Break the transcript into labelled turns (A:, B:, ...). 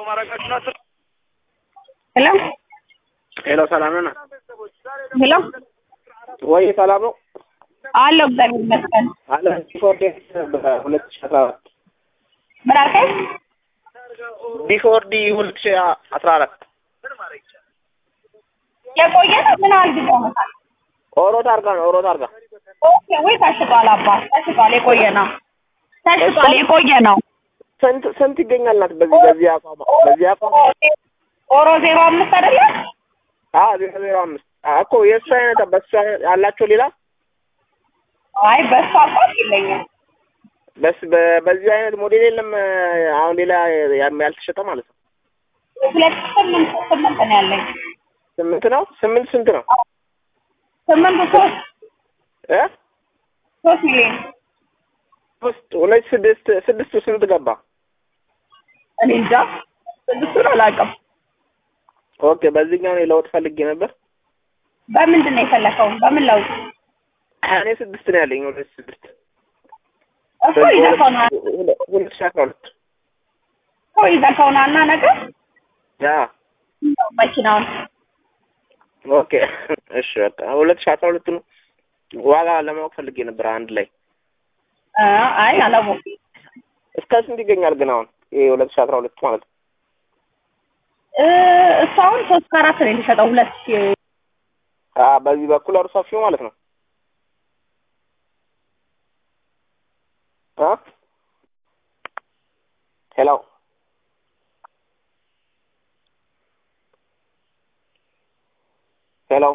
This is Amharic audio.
A: ሄሎ
B: ሄሎ ሰላም ነው?
A: ሄሎ
B: ወይ ሰላም ነው?
A: አለሁ እግዚአብሔር ይመስገን።
B: አለ ቢፎር ዴት በሁለት ሺህ አስራ አራት
A: ምን አልከኝ?
B: ቢፎር ዲ ሁለት ሺህ አስራ አራት
A: የቆየ ነው? ምን ያህል ጊዜ ሆኖታል?
B: ኦሮት አርጋ ነው ኦሮት አርጋ
A: ኦኬ ወይ ታሽጧል? አባት ታሽጧል። የቆየ ነው ታሽጧል። የቆየ ነው።
B: ስንት ስንት ይገኛል ናት በዚህ በዚህ አቋም በዚህ አቋም
A: ኦሮ ዜሮ አምስት አይደለ?
B: አ ዜሮ ዜሮ አምስት አ እኮ የእሱ አይነት በሱ አይነት ያላቸው ሌላ
A: አይ በሱ አቋም የለኝም።
B: በስ በ- በዚህ አይነት ሞዴል የለም። አሁን ሌላ ያም ያልተሸጠ ማለት ነው።
A: ሁለት ስምንት ስምንት ነው ያለኝ።
B: ስምንት ነው። ስምንት ስንት ነው
A: ስምንቱ ሶስት
B: እ
A: ሶስት ሚሊዮን
B: ውስጥ ሁለት ስድስት ስድስቱ ስንት ገባ?
A: እኔ እንጃ ስድስቱን አላውቅም።
B: ኦኬ በዚህኛው እኔ ለውጥ ፈልጌ ነበር።
A: በምንድን ነው የፈለከው? በምን ለውጥ
B: እኔ ስድስት ነው ያለኝ ሁለት ስድስት
A: እኮ ይዘከው ነው
B: ሁለት ሺህ አስራ ሁለት
A: እኮ ይዘከው ነው እና ነገር
B: ያ
A: መኪናውን
B: ኦኬ እሺ በቃ ሁለት ሺህ አስራ ሁለት ነው ዋጋ ለማወቅ ፈልጌ ነበር አንድ ላይ
A: አ አይ አላወኩም።
B: እስከ ስንት ይገኛል ግን አሁን ይሄ ሁለት ሺህ አስራ ሁለት ማለት ነው
A: እ እሱ አሁን ሶስት ከአራት ነው የተሸጠው ሁለት ሺህ
B: አ በዚህ በኩል አሩ ሰፊው ማለት ነው